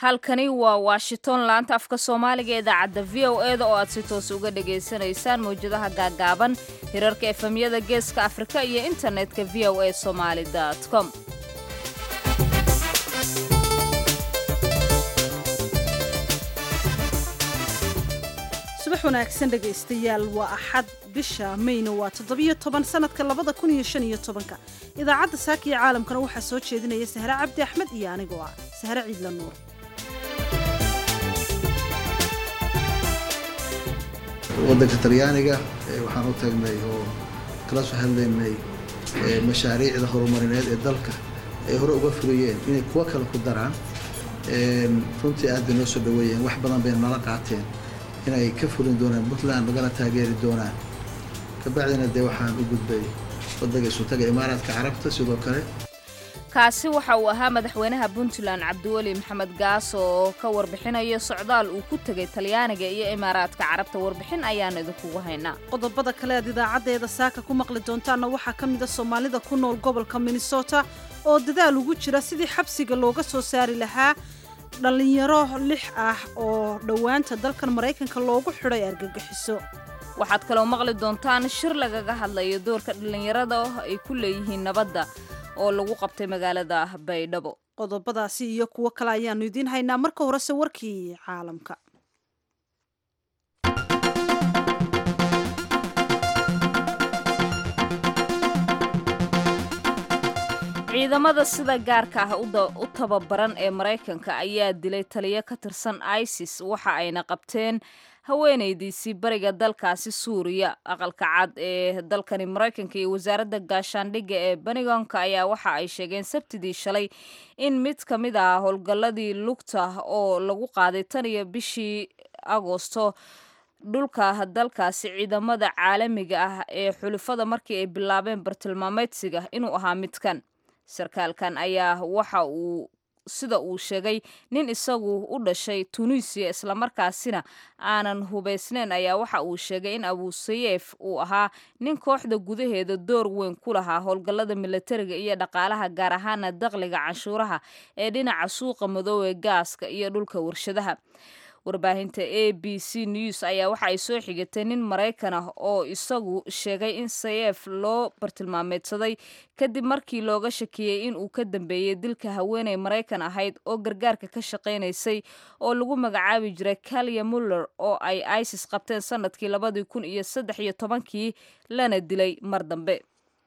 halkani waa washington laanta afka soomaaliga ee idaacadda v o e da oo aad si toos uga dhagaysanaysaan mawjadaha gaagaaban hirarka efemyada geeska afrika iyo internetka v o a somaali com subax wanaagsan dhegaystayaal waa axad bisha mayna waa toddobiyo toban sanadka labada kun iyo shan iyo tobanka idaacadda saaka iyo caalamkana waxaa soo jeedinaya sahre cabdi axmed iyo anigoo ah sahre ciidla nuur waddanka talyaaniga waxaan u tagnay oo kala soo hadlaynay mashaariicda horumarineed ee dalka ay hore uga fuliyeen inay kuwo kale ku daraan runtii aad bay noo soo dhaweeyeen wax badan bay nala qaateen inay ka fulin doonaan puntland lagana taageeri doonaan kabacdina dee waxaan u gudbay waddaga isutaga imaaraadka carabta sidoo kale kaasi waxa uu ahaa madaxweynaha puntland cabdiweli maxamed gaas oo ka warbixinaya socdaal uu ku tegay talyaaniga iyo imaaraadka carabta warbixin ayaan idinkugu haynaa qodobada kale aad idaacaddeeda saaka ku maqli doontaanna waxaa ka mida soomaalida ku nool gobolka minnesota oo dadaal ugu jira sidii xabsiga looga soo saari lahaa dhallinyaro lix ah oo dhowaanta dalkan maraykanka loogu xidhay argagixiso waxaad kaloo maqli doontaan shir lagaga hadlayo doorka dhallinyarada ay ku leeyihiin nabadda oo lagu qabtay magaalada baydhabo qodobadaasi iyo kuwo kale ayaannu idiin haynaa marka horese warkii caalamka ciidamada sida gaarka ah u tababaran ee maraykanka ayaa dilay taliyo ka tirsan isis waxa ayna qabteen haweenaydiisii bariga dalkaasi suuriya aqalka cad ee dalkani maraykanka iyo wasaaradda gaashaandhigga ee benigonka ayaa waxa ay sheegeen sabtidii shalay in mid ka mid ah howlgalladii lugta oo lagu qaaday tan iyo bishii agoosto dhulka dalkaasi ciidamada caalamiga ah ee xulufada markii ay bilaabeen bartilmaameedsiga inuu ahaa midkan sarkaalkan ayaa waxa uu sida uu sheegay nin isagu u dhashay tunisiya islamarkaasina aanan hubaysnayn ayaa waxa uu sheegay in abusayeef uu ahaa nin kooxda gudaheeda door weyn ku lahaa howlgallada milatariga iyo dhaqaalaha gaar ahaana daqliga canshuuraha ee dhinaca suuqa madoobe gaaska iyo dhulka warshadaha warbaahinta a b c news ayaa waxa ay soo xigatay nin maraykan ah oo isagu sheegay in sayef loo bartilmaameedsaday kadib markii looga shakiyey in uu ka dambeeyey dilka haweeney maraykan ahayd oo gargaarka ka shaqaynaysay oo lagu magacaabi jiray kalya muller oo ay isis qabteen sanadkii labadii kun iyo saddex iyo tobankii lana dilay mar dambe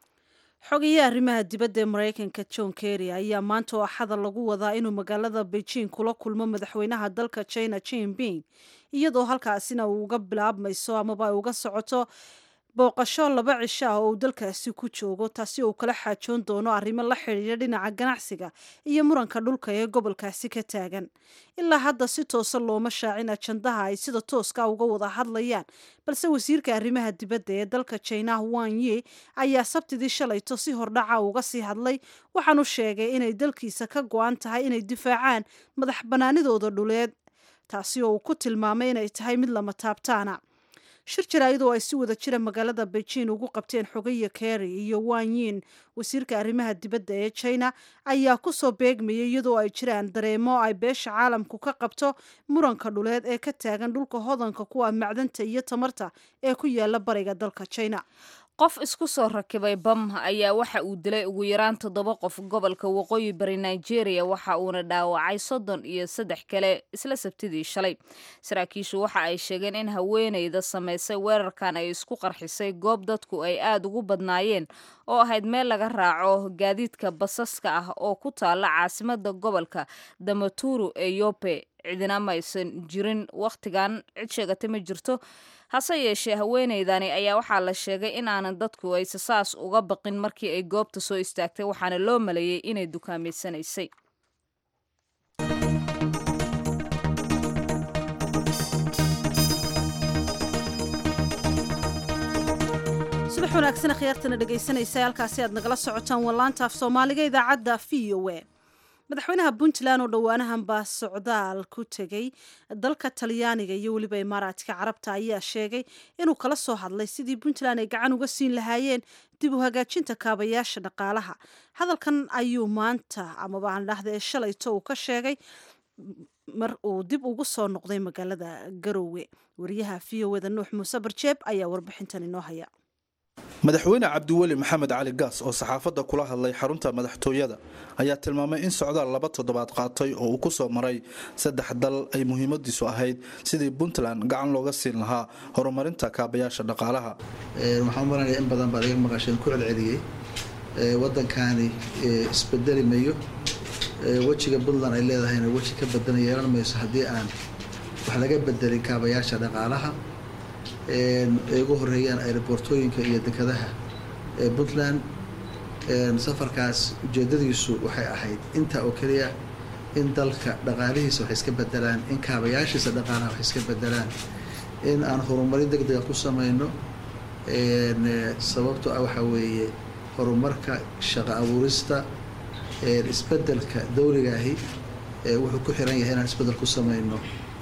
xogayaha arrimaha dibadda ee maraykanka john kerry ayaa maanta oo axada lagu wadaa inuu magaalada beijing kula kulmo madaxweynaha dalka china jinping iyadoo halkaasina uu uga bilaabmayso amaba ay uga socoto booqasho laba cisho ah oo uu dalkaasi ku joogo taasi oo uu kala xaajoon doono arrimo la xidhiidha dhinaca ganacsiga iyo muranka dhulka ee gobolkaasi ka taagan ilaa hadda si toosa looma shaacin ajandaha ay sida tooska uga wada hadlayaan balse wasiirka arrimaha dibadda ee dalka jina wan ye ayaa sabtidii shalayto si hordhaca uga sii hadlay waxaanu sheegay inay dalkiisa ka go-an tahay inay difaacaan madax bannaanidooda dhuleed taasi oo uu ku tilmaamay inay tahay mid lama taabtaana shir jaraayadoo ay si wada jira magaalada beijing ugu qabteen xogaya kerry iyo wanyin wasiirka arrimaha dibadda ee china ayaa kusoo beegmayay iyadoo ay jiraan dareemo ay beesha caalamku ka qabto muranka dhuleed ee ka taagan dhulka hodanka kuwa macdanta iyo tamarta ee ku yaala bariga dalka china qof isku soo rakibay bam ayaa waxa uu dilay ugu yaraan toddoba qof gobolka waqooyi bari nigeria waxa uuna dhaawacay soddon iyo saddex kale isla sabtidii shalay saraakiishu waxa ay sheegeen in haweeneyda samaysay weerarkan ay isku qarxisay goob dadku ay aada ugu badnaayeen oo ahayd meel laga raaco gaadiidka basaska ah oo ku taala caasimada gobolka damaturu ee yope cidina maysan jirin wakhtigan cid sheegatay ma jirto hase yeeshee haweeneydani ayaa waxaa la sheegay inaanan dadku ayse saas uga baqin markii ay goobta soo istaagtay waxaana loo maleeyey inay dukaameysanaysay subax wanaagsan khiyaartana dhegaysanaysa halkaasi aad nagala socotaan wallaanta af soomaaliga idaacadda v o a madaxweynaha puntland oo dhowaanahan baa socdaal ku tegey dalka talyaaniga iyo weliba imaaraadka carabta ayaa sheegay inuu kala soo hadlay sidii puntland ay gacan uga siin lahaayeen dib u hagaajinta kaabayaasha dhaqaalaha hadalkan ayuu maanta amaba aan dhahda ee shalayto uu ka sheegay mar uu dib ugu soo noqday magaalada garowe wariyaha v o eda nuux muuse barjeeb ayaa warbixintan inoo haya madaxweyne cabdiweli maxamed cali gaas oo saxaafadda kula hadlay xarunta madaxtooyada ayaa tilmaamay in socdaal laba toddobaad qaatay oo uu ku soo maray saddex dal ay muhiimadiisu ahayd sidii puntland gacan looga siin lahaa horumarinta kaabayaasha dhaqaalaha waxaan maranaya in badan baad iga maqasheen ku celceliyey waddankaani isbedeli mayo wejiga puntland ay leedahayna weji ka badan yeelan mayso haddii aan wax laga bedelin kaabayaasha dhaqaalaha ay ugu horeeyaan aeroboortooyinka iyo dekadaha ee puntland safarkaas ujeedadiisu waxay ahayd intaa oo keliya in dalka dhaqaalihiisa wax iska bedelaan in kaabayaashiisa dhaqaalaha wax iska bedelaan in aan horumarin deg dega ku samayno sababto ah waxaa weeye horumarka shaqo abuurista isbedelka dawligaahi wuxuu ku xiran yahay inaan isbedel ku samayno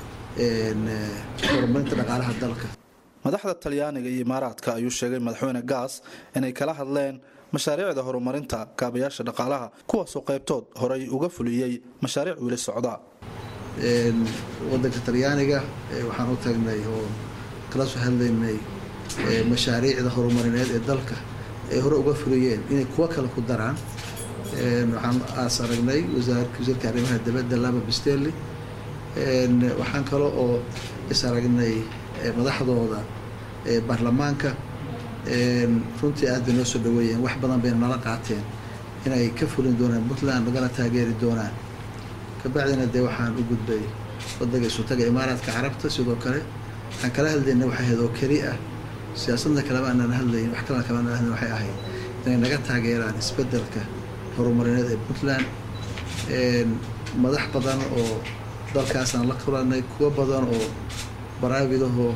horumarinta dhaqaalaha dalka madaxda talyaaniga iyo imaaraadka ayuu sheegay madaxweyne gaas inay kala hadleen mashaariicda horumarinta kaabayaasha dhaqaalaha kuwaasoo qaybtood horay uga fuliyey mashaariic weli socda wadanka talyaaniga waxaan u tagnay oo kala soo hadlaynay mashaariicda horumarineed ee dalka ay hore uga fuliyeen inay kuwo kale ku daraan waxaan aas aragnay wasiirka arrimaha dibadda laba bistelli waxaan kale oo is aragnay madaxdooda baarlamaanka runtii aad bay noo soo dhaweeyeen wax badan bayna nala qaateen inay ka fulin doonaan puntland nagana taageeri doonaan kabacdina dee waxaan u gudbay wadanka isutaga imaaraadka carabta sidoo kale waxaan kala hadlayna waxay ahayd oo keli ah siyaasadna kalema aanan hadlayn wax kalena kalema aanan hadlayn waxay ahayd inay naga taageeraan isbedelka horumarineed ee puntland madax badan oo dalkaasaan la kulanay kuwo badan oo baraavidahoo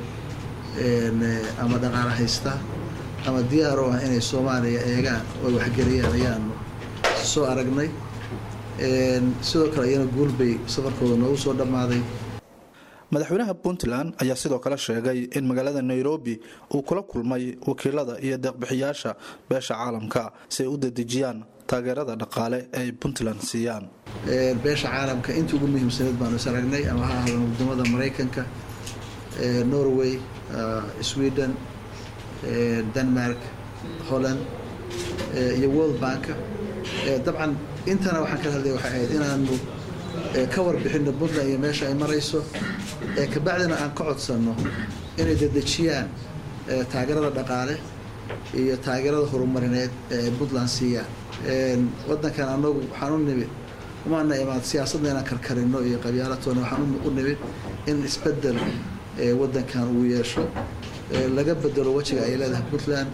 ama dhaqaala haysta ama diyaar oo ah inay soomaaliya eegaan oo waxgeliyaan ayaanu soo aragnay sidoo kale iyana guulbay safarkooda noogu soo dhammaaday madaxweynaha puntland ayaa sidoo kale sheegay in magaalada nairobi uu kula kulmay wakiilada iyo deeqbixiyaasha beesha caalamka si ay u dedejiyaan taageerada dhaqaale ee ay puntland siiyaan beesha caalamka intii ugu muhiimsaneed baanu is aragnay ama ha ahdan wadamada maraykanka norway sweden denmark holland iyo world bank dabcan intana waxaan kala hadlaya waxay ahayd inaanu ka warbixino puntland iyo meesha ay marayso kabacdina aan ka codsanno inay dedejiyaan taageerada dhaqaale iyo taageerada horumarineed ee ay puntland siiyaan wadankan anagu waxaan u nimid umaana imaad siyaasadna inaan karkarino iyo qabyaalatoona waxaan u nimid in isbedel wadankan uu yeesho laga bedelo wejiga ay leedahay puntland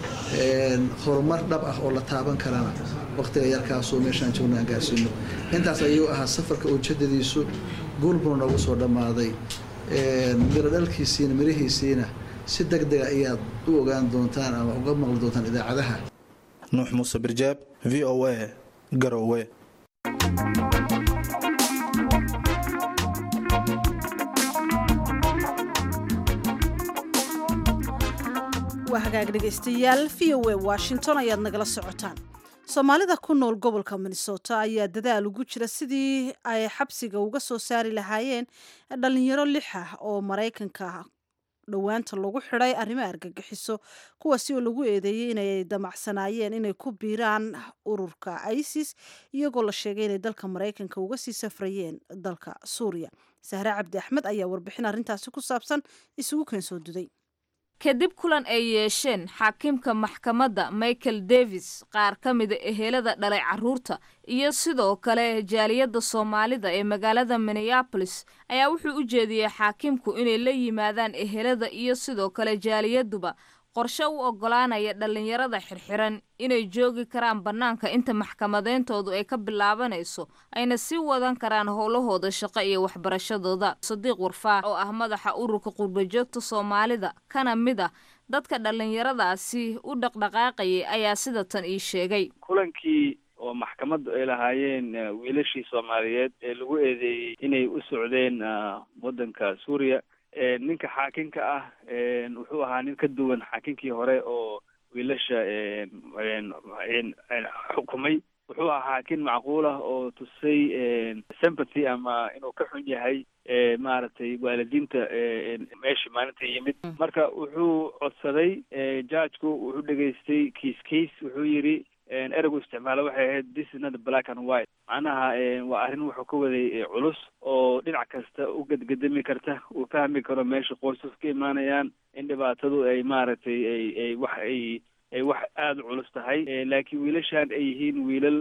horumar dhab ah oo la taaban karana waqtiga yarkaasoo meeshaan joogna aan gaarsiino intaas ayuu ahaa safarka ujeedadiisu guulbuna noogu soo dhammaaday miro dhalkiisiina mirihiisiina si deg dega ayaad u ogaan doontaan ama uga maqli doontaan idaacadaha nuux muuse birjeeb v o a garowe waa hagaag dhegaystayaal v o a washington ayaad nagala socotaan soomaalida ku nool gobolka minnesota ayaa dadaal ugu jira sidii ay xabsiga uga soo saari lahaayeen dhalinyaro lix ah oo maraykanka dhowaanta lagu xidhay arrimo argagixiso kuwaasi oo lagu eedeeyey inay damacsanaayeen inay ku biiraan ururka isis iyagoo la sheegay inay dalka maraykanka uga sii safrayeen dalka suuriya sahre cabdi axmed ayaa warbixin arrintaasi ku saabsan isugu keen soo duday kadib kulan ay yeesheen xaakiimka maxkamadda michael davis qaar ka mida ehelada dhalay carruurta iyo sidoo kale jaaliyadda soomaalida ee magaalada minneabolis ayaa wuxuu u jeediyey xaakiimku inay la yimaadaan ehelada iyo sidoo kale jaaliyaduba qorshe u oggolaanaya dhallinyarada xirxiran inay joogi karaan bannaanka inta maxkamadeyntoodu ay ka bilaabanayso ayna sii wadan karaan howlahooda shaqo iyo waxbarashadooda sadiiq warfaax oo ah madaxa ururka qurbajoogta soomaalida kana mid ah dadka dhallinyaradaasi u dhaqdhaqaaqayay ayaa sida tan ii sheegay kulankii oo maxkamaddu ay lahaayeen wiilashii soomaaliyeed ee lagu eedeeyey inay u socdeen waddanka suuriya ninka xaakinka ah wuxuu ahaa nin ka duwan xaakinkii hore oo wiilasha xukumay wuxuu ahaa xaakin macquul ah oo tusay sympathy ama inuu ka xun yahay maaragtay waalidiinta meesha maalinta yimid marka wuxuu codsaday judgeku wuxuu dhegaystay kiis kiis wuxuu yidhi ereygu isticmaalo waxay ahayd this is not black and white macnaha waa arrin wuxuu ka waday culus oo dhinac kasta u gedgedami karta uu fahmi karo meesha qoysas ka imaanayaan in dhibaatadu ay maaragtay ay ay wax ay ay wax aada u culus tahay laakiin wiilashan ay yihiin wiilal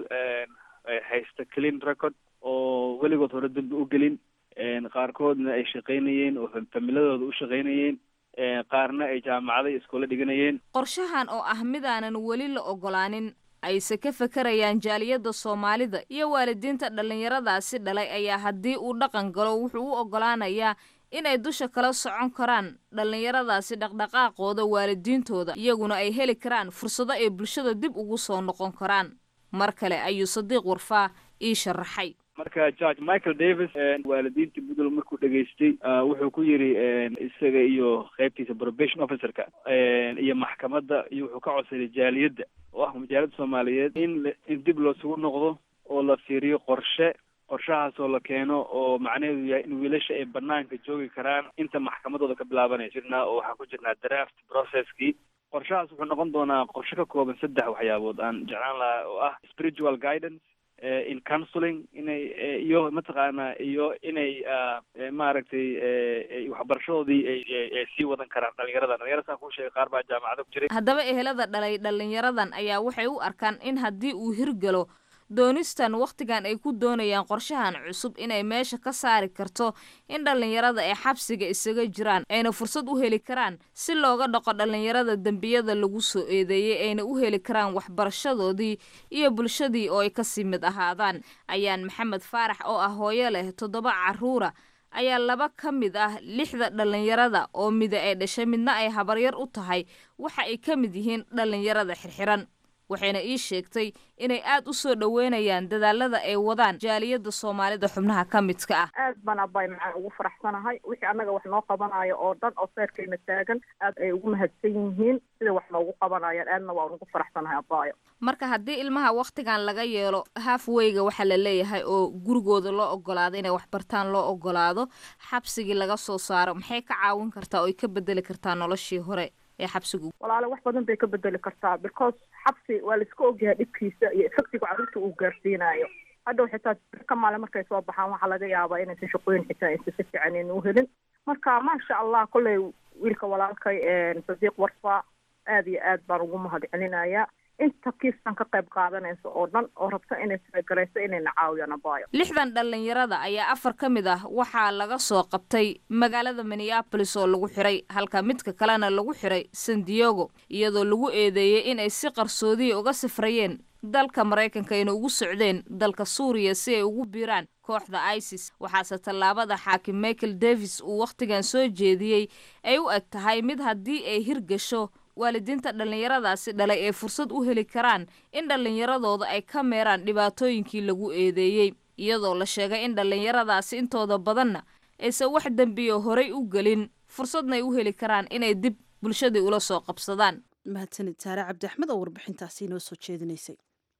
haysta clean record oo weligood hore dambi u gelin qaarkoodna ay shaqaynayeen oo familadooda u shaqaynayeen qaarna ay jaamacada iyo iskoola dhiganayeen qorshahan oo ah midaanan weli la ogolaanin ayse ka fakarayaan jaaliyadda soomaalida iyo waalidiinta dhallinyaradaasi dhalay ayaa haddii uu dhaqan galo wuxuu u ogolaanayaa inay dusha kala socon karaan dhallinyaradaasi dhaqdhaqaaqooda waalidiintooda iyaguna ay heli karaan fursado ay bulshada dib ugu soo noqon karaan mar kale ayuu sadiiq warfaa ii sharaxay marka george michael davis waalidiinta puntland markuu dhegaystay wuxuu ku yidhi isaga iyo qaybtiisa probation officerka iyo maxkamadda iyo wuxuu ka codsaday jaaliyadda oo ah majaalada soomaaliyeed in in dib loosugu noqdo oo la fiiriyo qorshe qorshahaasoo la keeno oo macnaheedu yahay in wiilasha ay banaanka joogi karaan inta maxkamadooda ka bilaabanaya jirnaa oo waxaan ku jirnaa draft processkii qorshahaas wuxuu noqon doonaa qorshe ka kooban saddex waxyaabood aan jeclaan lahaa oo ah spiritual guidance in counseling inay iyo mataqaanaa iyo inay maaragtay waxbarashadoodii ay sii wadan karaan dhalinyarada dhalinyarada saan kuu sheegay qaar baa jaamacada ku jiray haddaba ehelada dhalay dhallinyaradan ayaa waxay u arkaan in haddii uu hirgalo doonistan wakhtigan ay ku doonayaan qorshahan cusub inay meesha ka saari karto in dhallinyarada ay xabsiga isaga jiraan ayna fursad u heli karaan si looga dhaqo dhallinyarada dembiyada lagu soo eedeeyey ayna u heli karaan waxbarashadoodii iyo bulshadii oo ay kasii mid ahaadaan ayaan maxamed faarax oo ah hooyo leh toddoba carruura ayaa laba ka mid ah lixda dhallinyarada oo mida ay dhashay midna ay habaryar u tahay waxa ay ka mid yihiin dhallinyarada xirxiran waxayna ii sheegtay inay aad u soo dhoweynayaan dadaalada ay wadaan jaaliyadda soomaalida xubnaha ka midka ah aad baan abay macaan ugu faraxsanahay wixii annaga wax noo qabanayo oo dhan oo seerkayna taagan aad ay ugu mahadsan yihiin sida wax noogu qabanayaan aadna waan ugu faraxsanahay abayo marka haddii ilmaha wakhtigan laga yeelo halfweyga waxaa la leeyahay oo gurigooda loo ogolaado inay waxbartaan loo ogolaado xabsigii laga soo saaro maxay ka caawin kartaa oo ay ka bedeli kartaa noloshii hore ee xabsigu walaale wax badan bay ka bedeli kartaa because xabsi waa laiska ogyahay dhibkiisa iyo efectiga carruurta uu gaarsiinayo hadhow xitaa ka maale markay soo baxaan waxaa laga yaabaa inaysan shaqooyin xitaa aysan si fiican ayna u helin marka maasha allah kolley wiilka walaalkay sadiiq warfa aad iyo aad baan ugu mahad celinayaa inta kiistan ka qayb qaadanaysa oo dhan oo rabta inay talagarayso inayna caawiyaan abaayo lixdan dhallinyarada ayaa afar ka mid ah waxaa laga soo qabtay magaalada minneabolis oo lagu xiray halka midka kalena lagu xiray san diego iyadoo lagu eedeeyey inay si qarsoodiya uga safrayeen dalka maraykanka ayna ugu socdeen dalka suuriya si ay ugu biiraan kooxda isis waxaase tallaabada xaakim michael davis uu wakhtigan soo jeediyey ay u eg tahay mid haddii ay hirgasho waalidiinta dhallinyaradaasi dhalay ay fursad u heli karaan in dhallinyaradooda ay ka meeraan dhibaatooyinkii lagu eedeeyey iyadoo la sheegay in dhallinyaradaasi intooda badanna aysan wax dembiyo horay u gelin fursadna ay u heli karaan inay dib bulshadii ula soo qabsadaan mahadsanid saare cabdi axmed oo warbixintaasi inoo soo jeedinaysay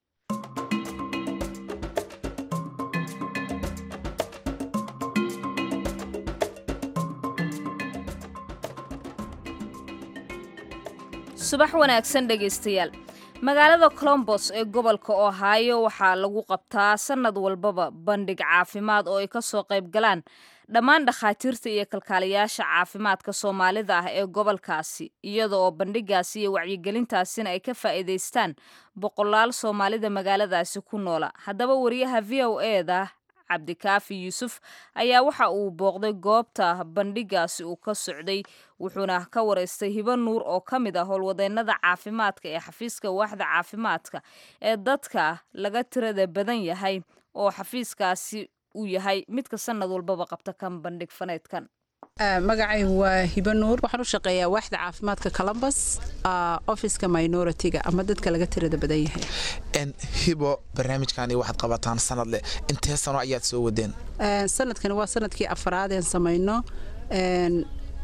subax wanaagsan dhegaystayaal magaalada colombos ee gobolka ohaayo waxaa lagu qabtaa sannad walbaba bandhig caafimaad oo ay ka soo qayb galaan dhammaan dhakhaatiirta iyo kalkaaliyaasha caafimaadka soomaalida ah ee gobolkaasi iyada oo bandhigaasi iyo wacyigelintaasina ay ka faa'iidaystaan boqolaal soomaalida magaaladaasi ku noola haddaba wariyaha v o eda cabdikaafi yuusuf ayaa waxa uu booqday goobta bandhigaasi uu ka socday wuxuuna ka wareystay hibo nuur oo ka mid ah howlwadeennada caafimaadka ee xafiiska waaxda caafimaadka ee dadka laga tirada badan yahay oo xafiiskaasi uu yahay midka sanad walbaba qabta kan bandhig faneedkan magacaygu waa hibo nuur waxaan u shaqeeyaa waaxda caafimaadka columbus officeka minority-ga ama dadka laga tirada badan yahay hibo barnaamijkani waxaad qabataan sanad leh intee sano ayaad soo wadeen sanadkani waa sanadkii afaraadeen samayno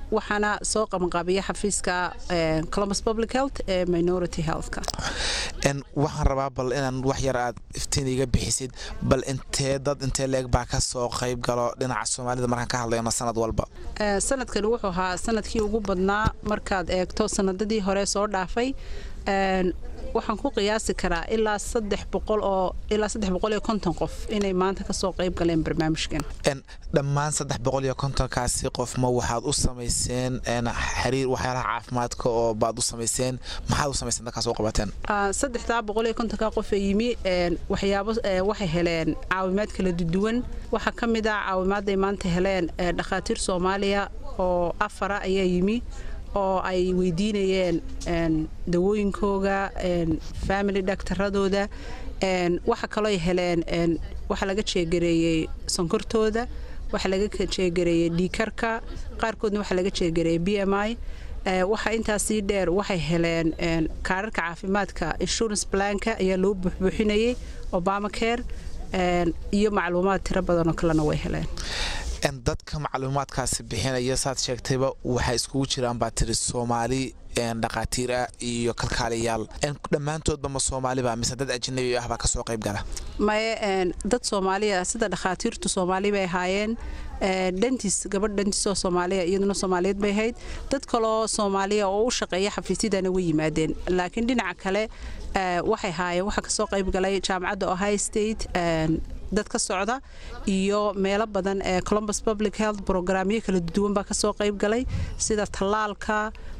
waxaana soo qabanqaabiya xafiiska columbus public health ee minority healthka waxaan rabaa bal inaan wax yar aad iftiin iga bixisid bal intee dad intee leeg baa ka soo qayb galo dhinaca soomaalida markaan ka hadlayno sanad walba sanadkani wuxuu ahaa sanadkii ugu badnaa markaad eegto sanadadii hore soo dhaafay waxaan ku qiyaasi karaa ilaa saddex boqol oo ilaa saddex boqol iyo konton qof inay maanta kasoo qayb galeen barnaamijkan dhammaan saddex boqol iyo kontonkaasi qof ma waxaad u samayseen xiriir waxyaalaha caafimaadka oo baad u samayseen maxaad u samayseen dadkaas u qabateen saddexdaa boqol iyo kontonka qof ee yimi waxyaabo waxay heleen caawimaad kala duwan waxaa ka mid ah caawimaadday maanta heleen dhakhaatiir soomaaliya oo afara ayaa yimi oo ay weydiinayeen dawooyinkooga family dhaktaradooda waxa kalooy heleen waxaa laga jeegareeyey sonkortooda waxaa laga jeegareeyey dhiikarka qaarkoodna waxaa laga jeegareeyey b m i waxaa intaasii dheer waxay heleen kaararka caafimaadka insurance planka ayaa loo buuxbuuxinayay obama care iyo macluumaad tiro badanoo kalena way heleen dadka macluumaadkaasi bixinaya saad sheegtayba waxay iskugu jiraan baa tiri soomaali dhakhaatiir ah iyo kalkaaliyaal dhammaantoodba ma soomaaliba mise dad ajnabi ah baa kasoo qayb gala maye dad soomaaliya sida dhakhaatiirtu soomaali bay ahaayeen dhantis gabadh dhantis oo soomaaliya iyaduna soomaaliyeed bay ahayd dad kaloo soomaaliya oo u shaqeeya xafiisyadana way yimaadeen laakiin dhinaca kale waxay ahaayeen waxaa kasoo qayb galay jaamacadda ohio state dad ka socda iyo meelo badan ee columbus public health brograamyo kala duwan baa kasoo qayb galay sida tallaalka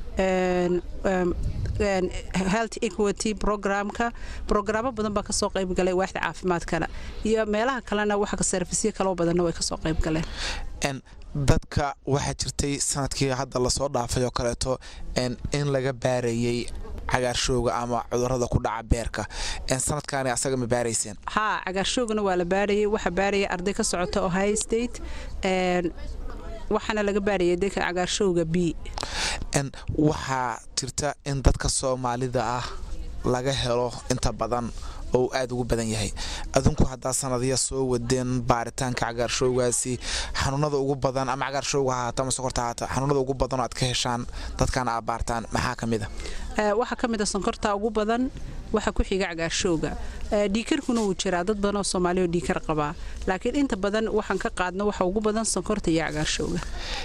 health equity programka brograamo badan baa kasoo qayb galay waaxda caafimaadkana iyo meelaha kalena waxa sarfisyo kaloo badanna way kasoo qayb galeen dadka waxaa jirtay sanadkii hadda lasoo dhaafay oo kaleeto in laga baarayey cagaarshowga ama cudurada ku dhaca beerka sanadkaani asaga ma baarayseen haa cagaarshowgana waa la baarayay waxaa baaraya arday ka socota ohio state waxaana laga baarayay dadka cagaarshowga b waxaa jirta in dadka soomaalida ah laga helo inta badan oo aada ugu badan yahay adinku haddaa sanadya soo wadeen baaritaanka cagaarshowgaasi xanuunada ugu badan ama cagaarshowga hahaata ama sokorta hahaata xanuunada ugu badan oo aad ka heshaan dadkan aad baartaan maxaa ka mid a waxaa ka mid a sonkorta ugu badan waxaa ku xiga cagaarshowga dhiikarkuna wuu jiraa dad badan oo soomaaliya oo dhiikar qabaa laakiin inta badan waxaan ka qaadno waxa ugu badan sonkorta iyo cagaarshowga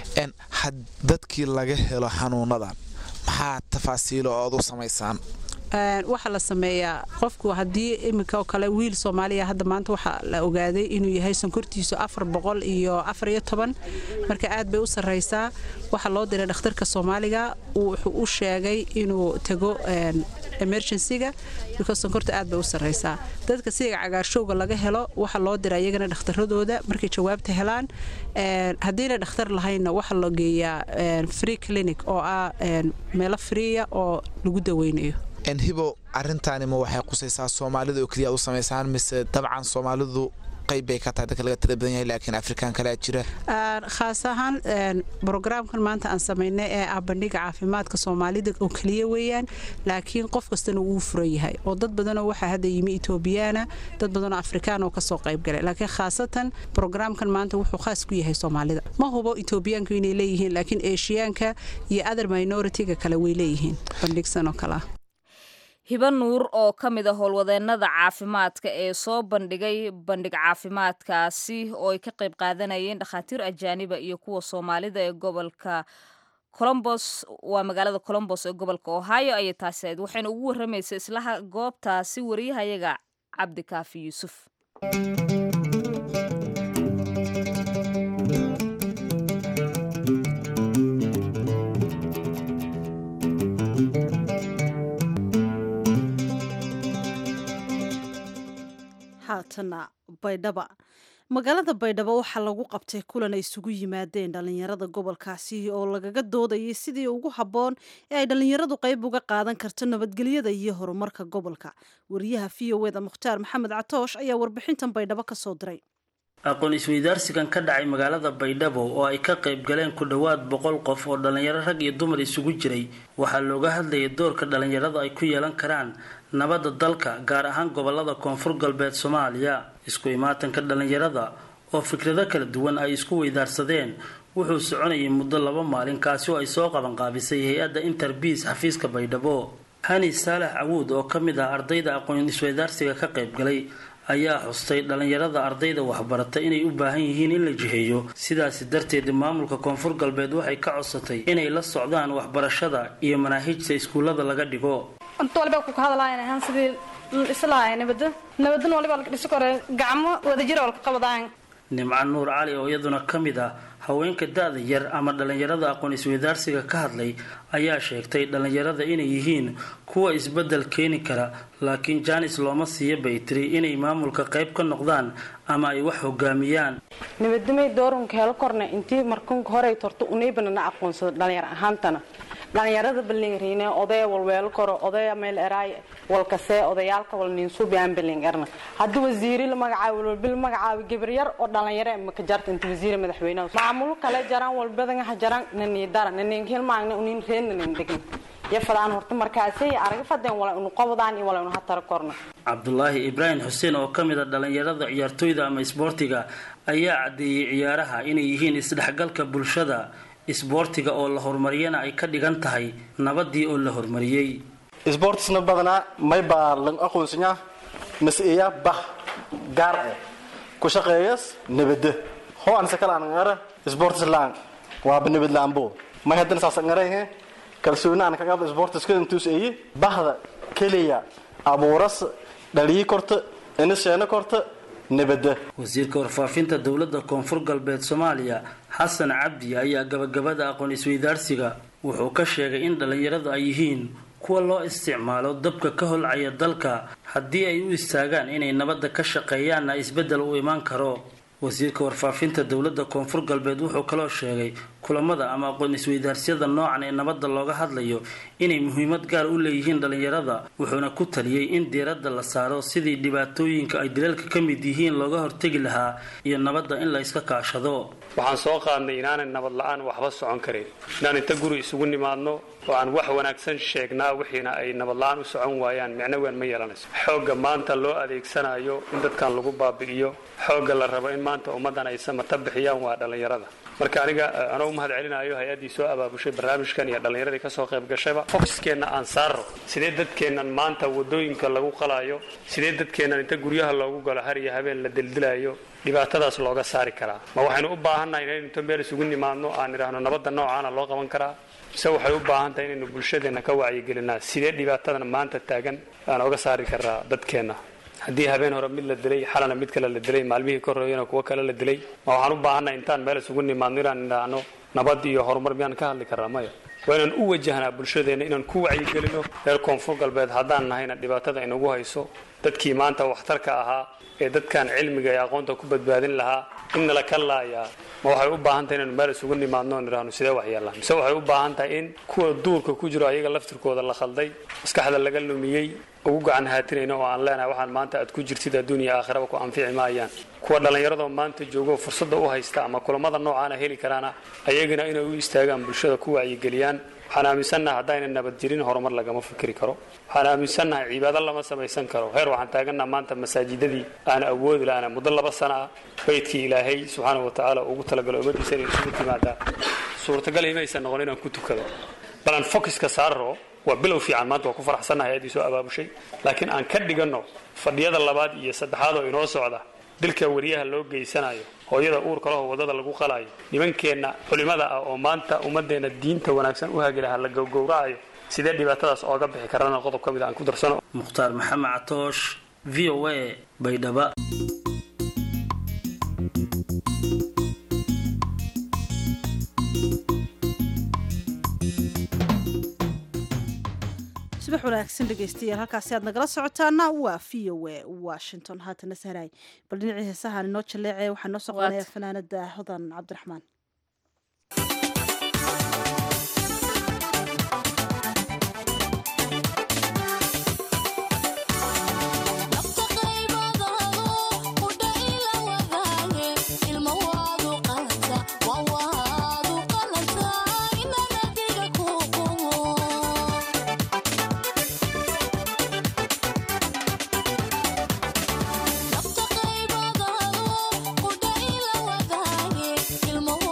dadkii laga helo xanuunadan maxaa tafaasiilo ood u samaysaan waxaa la sameeyaa qofku haddii iminka oo kale wiil soomaaliya hadda maanta waxaa la ogaaday inuu yahay sonkortiisu afar boqol iyo afar iyo toban marka aad bay u sarraysaa waxaa loo diray dhakhtarka soomaaliga wuxuu u sheegay inuu tago emergencyga because sonkorta aad bay u sarraysaa dadka siga cagaarshowga laga helo waxaa loo dira iyagana dhakhtaradooda markay jawaabta helaan haddiina dhakhtar lahaynna waxaa la geeyaa free clinic oo ah meelo friya oo lagu daweynayo hibo arintaanima waxay qusaysaa soomaalida oo keliya aad u samaysaan mise dabcan soomaalidu qayb bay ka tahay dadka laga tira badan yahay laakiin afrikaan kalea jira khaas ahaan brograamkan maanta aan samaynay ee ah bandhiga caafimaadka soomaalida oo keliya weeyaan laakiin qof kastana wuu furan yahay oo dad badanoo waxaa hadda yimi etoobiyaana dad badanoo afrikaan oo kasoo qayb galay laakiin khaasatan brograamkan maanta wuxuu khaas ku yahay soomaalida ma hubo etoobiyaanku inay leeyihiin laakiin eeshiyaanka iyo other minoritiga kale way leeyihiin bandhigsan oo kale ah hiba nuur oo ka mid a howlwadeennada caafimaadka ee soo bandhigay bandhig caafimaadkaasi oo ay ka qayb qaadanayeen dhakhaatiir ajaaniba iyo kuwa soomaalida ee gobolka colombos waa magaalada colombos ee gobolka ohio ayay taasi ahayd waxayna ugu warramaysa islaha goobtaasi wariyahayaga cabdikaafi yuusuf haatana baydhaba magaalada baydhabo waxaa lagu qabtay kulan ay isugu yimaadeen dhallinyarada gobolkaasi oo lagaga doodayay sidii ugu habboon ee ay dhallinyaradu qayb uga qaadan karto nabadgelyada iyo horumarka gobolka wariyaha v o eda mukhtaar maxamed catoosh ayaa warbixintan baydhabo ka soo diray aqoon isweydaarsigan ka dhacay magaalada baydhabo oo ay ka qayb galeen ku dhowaad boqol qof oo dhallinyaro rag iyo dumar isugu jiray waxaa looga hadlayay doorka dhallinyaradu ay ku yeelan karaan nabadda dalka gaar ahaan gobolada koonfur galbeed soomaaliya isku imaatanka dhallinyarada oo fikrado kala duwan ay isku weydaarsadeen wuxuu soconayay muddo laba maalin kaasi oo ay soo qabanqaabisay hay-adda interbiis xafiiska baydhabo hani saalax cawuud oo ka mid ah ardayda aqoon isweydaarsiga ka qayb galay ayaa xustay dhallinyarada ardayda waxbarata inay u baahan yihiin in la jiheeyo sidaasi darteed maamulka koonfur galbeed waxay ka codsatay inay la socdaan waxbarashada iyo manaahijta iskuullada laga dhigo inta waliba ku hadlaayaan ahaan sidii islahay nabada nabadan waliba la dhisi kore gacmo wadajir oo la qabadaan nimco nuur cali oo iyaduna ka mid ah haweenka da-da yar ama dhallinyarada aqoon isweydaarsiga ka hadlay ayaa sheegtay dhallinyarada inay yihiin kuwa isbedel keeni kara laakiin jaanis looma siiya bay tiri inay maamulka qayb ka noqdaan ama ay wax hogaamiyaan nabadamay doorunka helo korna intii markanka horey torto unaybanana aqoonsado dhalinyar ahaantana dhalinyarada balingriine odaya walweelo koro odaya meel eraay walkasee odayaalka walninsuubiaan baling erna haddii wasiiri la magacaabo walbil magacaabo gabaryar oo dhalinyare maka jarta inta wasiir madaxweynaha maamulo kale jaraan walbadanga jaraan naniidara nanin hilmaagna unin reen nanin degin yafadaan horta markaasay araga fadeen wala unu qabadaan iyo wala unu hatara korna cabdulaahi ibraahim xuseen oo ka mid a dhallinyarada ciyaartooyda ama isboortiga ayaa caddeeyey ciyaaraha inay yihiin isdhexgalka bulshada isboortiga oo la horumariyana ay ka dhigan tahay nabadii oo la horumariyey isboortisna badanaa may baa la aqoonsanyaa mas-iya bah gaar ah ku shaqeeyas nabada ho anse kala aan ngara isboortis laan waaba nabad laanbo may haddana saas ngarahe kalsooni aan kaga isboortiska intuus eye bahda keliya abuuras dhalii korta inisheena korta nabada wasiirka warfaafinta dowladda koonfur galbeed soomaaliya xasan cabdi ayaa gabagabada aqoon isweydaarsiga wuxuu ka sheegay in dhallinyaradu ay yihiin kuwa loo isticmaalo dabka ka holcaya dalka haddii ay u istaagaan inay nabadda ka shaqeeyaanna isbeddel u imaan karo wasiirka warfaafinta dowladda koonfur galbeed wuxuu kaloo sheegay kulamada ama aqoon isweydaarsiyada noocan ee nabadda looga hadlayo inay muhiimad gaar u leeyihiin dhallinyarada wuxuuna ku taliyey in diiradda la saaro sidii dhibaatooyinka ay dilalka ka mid yihiin looga hortegi lahaa iyo nabadda in la iska kaashado waxaan soo qaadnay inaanay nabad la-aan waxba socon karin inaan inta guri isugu nimaadno oo aan wax wanaagsan sheegnaa wixiina ay nabad la-aan u socon waayaan micno weyn ma yeelanayso xoogga maanta loo adeegsanayo in dadkan lagu baabi'iyo xoogga la rabo in maanta ummaddan ay samata bixiyaan waa dhallinyarada marka aniga anoo u mahad celinayo hay-addii soo abaabushay barnaamijkan iyo dhallinyaradii kasoo qayb gashayba foxkeenna aan saarro sidee dadkeennan maanta wadooyinka lagu qalaayo sidee dadkeennan inta guryaha loogu galo har iyo habeen la dildilayo dhibaatadaas looga saari karaa ma waxaynu u baahannahay inaynu inta meel isugu nimaadno aan idhaahno nabadda noocaana loo qaban karaa mise waxay u baahan tahay inaynu bulshadeenna ka wacyigelinaa sidee dhibaatadan maanta taagan aan oga saari karaa dadkeenna haddii habeen hore mid la dilay xalana mid kale la dilay maalmihii ka horreeyana kuwo kale la dilay ma waxaan u baahannahay intaan meel isugu nimaadno inaan idhaahno nabad iyo horumar miyaan ka hadli karnaa maya waa inaan u wajahnaa bulshadeenna inaan ku wacyigelino reer koonfur galbeed haddaan nahayna dhibaatada inagu hayso dadkii maanta waxtarka ahaa ee dadkan cilmiga ee aqoonta ku badbaadin lahaa in nala ka laayaa ma waxay u baahan tahay inaynu meel isugu nimaadno on idhaahno sidee waxyeellaan mise waxay u baahan tahay in kuwa duurka ku jiro ayaga laftirkooda la khalday maskaxda laga lumiyey ugu gacan haatinayno oo aan leenahay waxaan maanta aad ku jirtid adduuniya aakhiraba ku anfici maayaan kuwa dhallinyaradoo maanta joogo fursadda u haysta ama kulamada noocaana heli karaana ayagana inay u istaagaan bulshada ku wacyigeliyaan waxaan aaminsannahay haddayna nabad jirin horumar lagama fikri karo waxaan aaminsannahay cibaado lama samaysan karo heer waxaan taagannaha maanta masaajidadii aan awoodi lahana muddo laba sana ah baydkii ilaahay subxaanahu watacaala ugu talagalo ummadiisa inay isugu timaadaa suurtagal imaysan noqon inaan ku tukado bal aan focuska saarro waa bilow fiican maanta waa ku faraxsannahay aadii soo abaabushay laakiin aan ka dhiganno fadhiyada labaad iyo saddexaad oo inoo socda dilka wariyaha loo geysanayo hooyada uurka laho waddada lagu qalaayo nimankeenna culimada ah oo maanta ummadeenna diinta wanaagsan u hagi lahaa la gowgowracayo sidee dhibaatadaas ooga bixi karana qodob ka mid aan ku darsano mukhtaar maxamed catoosh v o a baydhaba subax wanaagsan dhegeystayaal halkaasi aad nagala socotaana waa v o a washington haatana sahraay bal dhinacii heesahaan inoo jaleece waxaa noo soo qabanaya fanaanada hodan cabdiraxmaan ilmo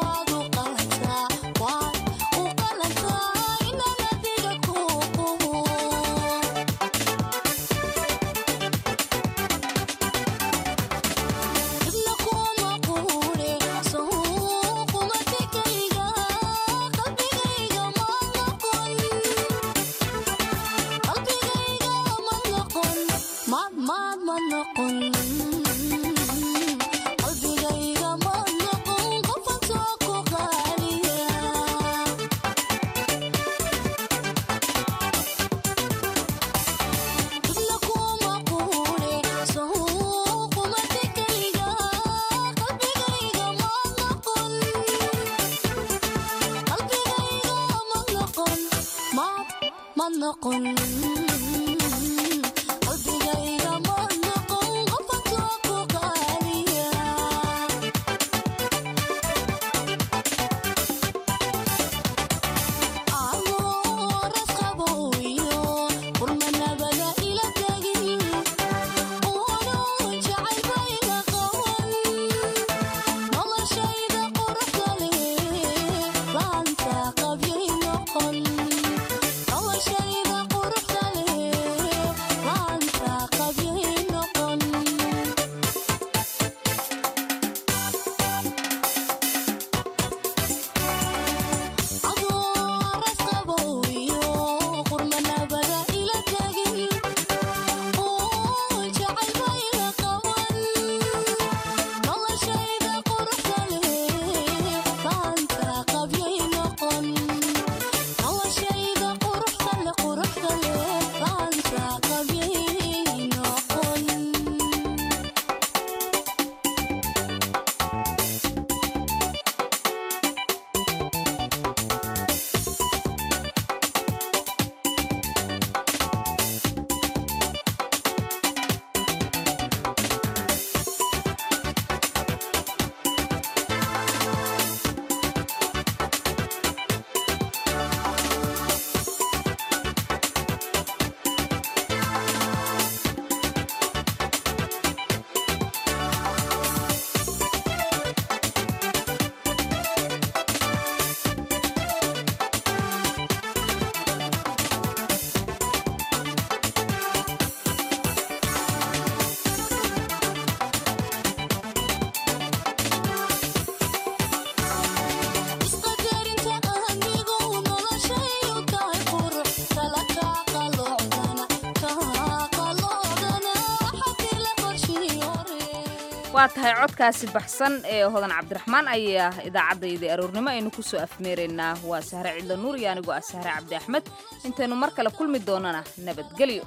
waa tahay codkaasi baxsan ee hodan cabdiraxmaan ayaa idaacaddaydii aroornimo aynu ku soo afmeeraynaa waa sahre cidlo nuur iyo anigoo ah sahre cabdi axmed intaynu mar kale kulmi doonana nabadgelyo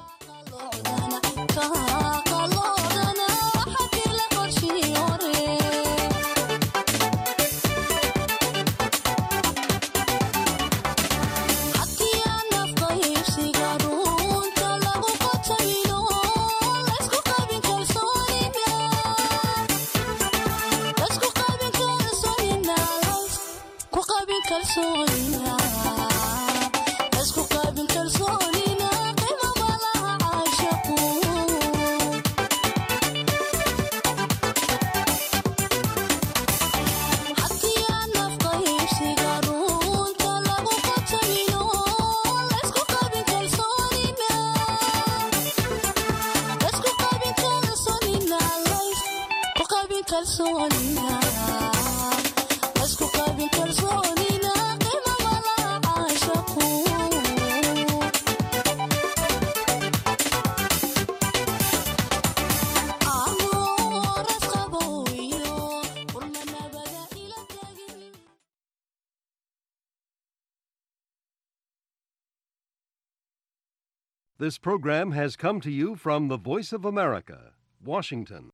This program has come to you from the Voice of America, Washington.